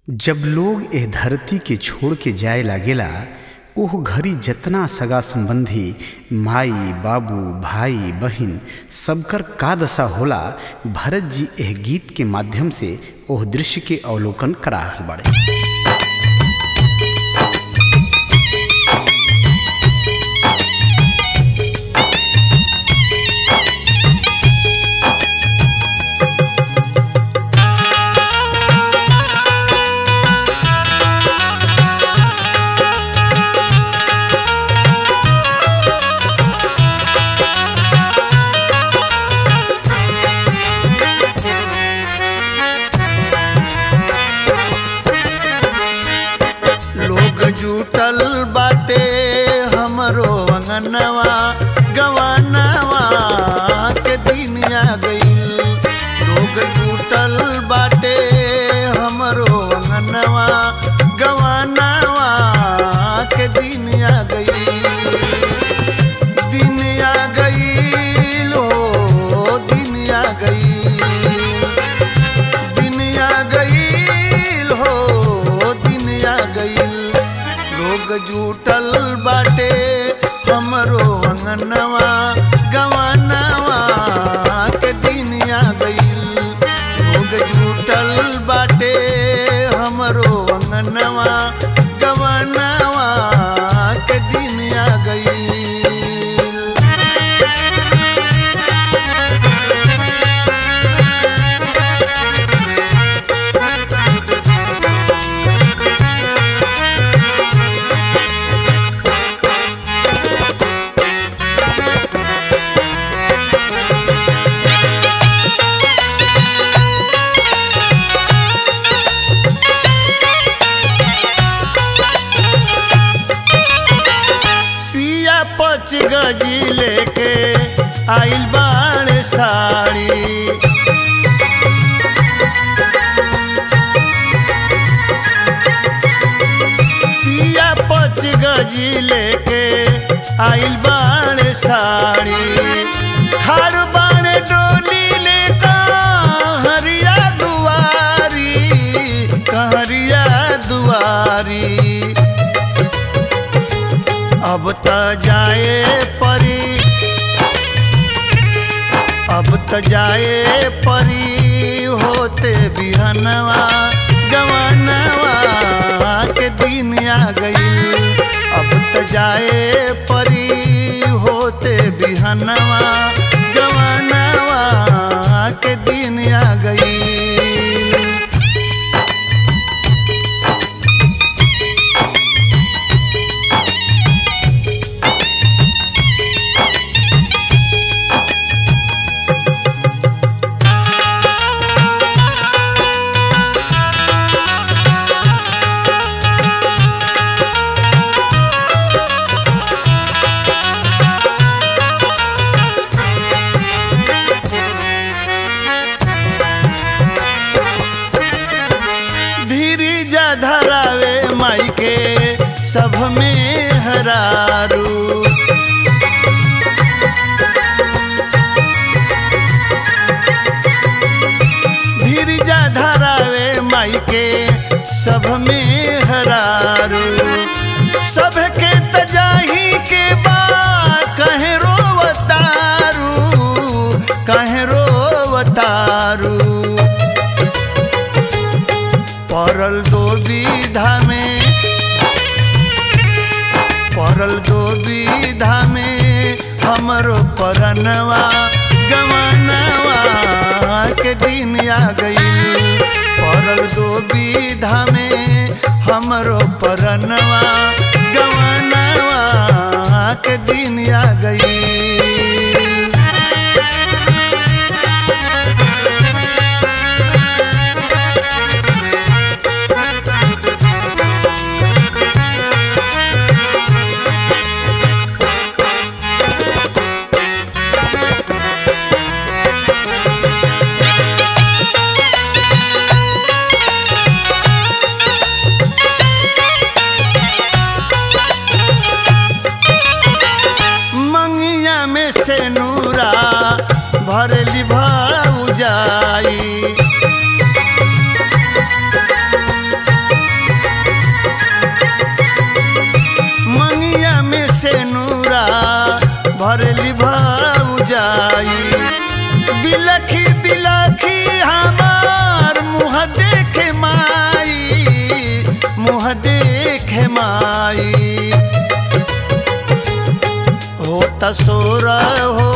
जब लोग एह धरती के छोड़ के जाए लागेला ओह घड़ी जतना सगा संबंधी माई बाबू भाई बहिन सबकर का दशा होला भरत जी एह गीत के माध्यम से ओह दृश्य के अवलोकन करा रहल बाड़े लोग जुटल बाटे हमरो अंगनवा गवानवा के दिन आ गईल लोग जुटल बाटे हमरो अंगनवा गवानवा के दिन आ गईल दिन आ गईल हो दिन आ गईल दिन आ गईल हो दिन आ गईल लोग जुटल बाटे हमरो अंगनवा गवानवा के दिन आ गईल लोग जुटल बाटे हमरो अंगनवा गवानवा के दिन आ गईल पिया पच गजी लेके आइल बाण साड़ी पिया पच गजी लेके आइल बाण साड़ी हर बाण डोली लेका हरिया दुआरी कहरिया दुआरी अब त जाए परी अब त जाए परी होते बिहनवा जवानवा के दिन आ गई अब त जाए परी होते बिहनवा जवानवा के दिन आ गई धीरी जा धरावे माई के सब में हरारू धीरी जा धरावे माई के सब में हरारू सब के तजाही के बा कहे रोवतारू कहे रोवतारू परल दो विधा में परल दो विधा में हमरो परनवा गवानवा के दिन आ गई परल दो विधा में हमरो परनवा गवानवा के दिन आ गई मंगिया में से नूरा भरली भाऊ जाई जाई बिलखी बिलखी हमार मुँह देखे माई मुँह देखे माई हो तसोर हो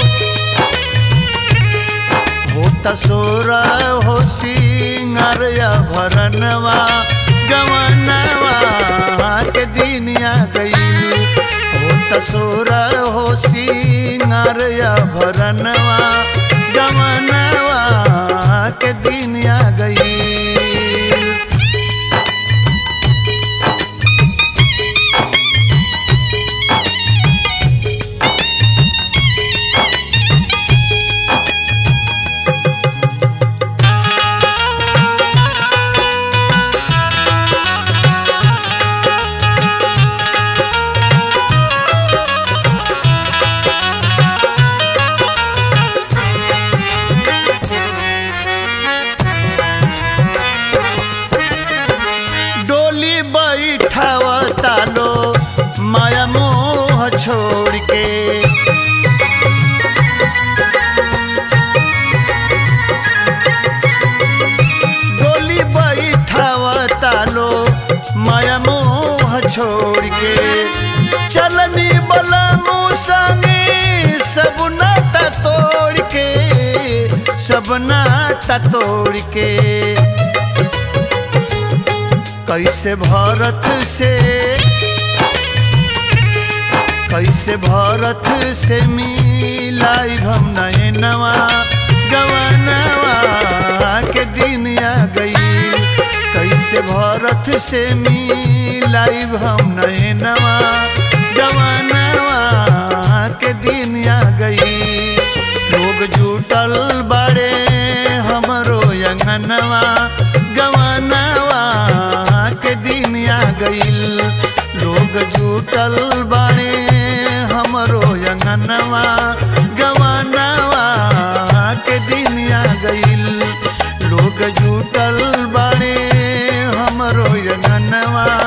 हो तसोर हो सिंगर या भरनवा गवनवा के दिनिया गई हो तसोर हो सिंगर या भरनवा गवनवा के दिनिया गई डोली बैठावता लो माया मोह छोड़ के डोली बैठावता लो माया मोह छोड़ के चलनी बलमू संगे सब नाता तोड़ के सब नाता तोड़ के कैसे भारत से कैसे भारत से मिलाई हम नए नवा गवनवा के दिन आ गई कैसे भारत से मिलाई हम नए नवा गवनवा के दिन आ गई लोग जुटल बड़े हमरो अंगनवा गवनवा के दिन आ गईल लोग जुटल बाड़े हमरो अंगनवा गवनवा के दिन आ गईल लोग जुटल बाड़े हमरो अंगनवा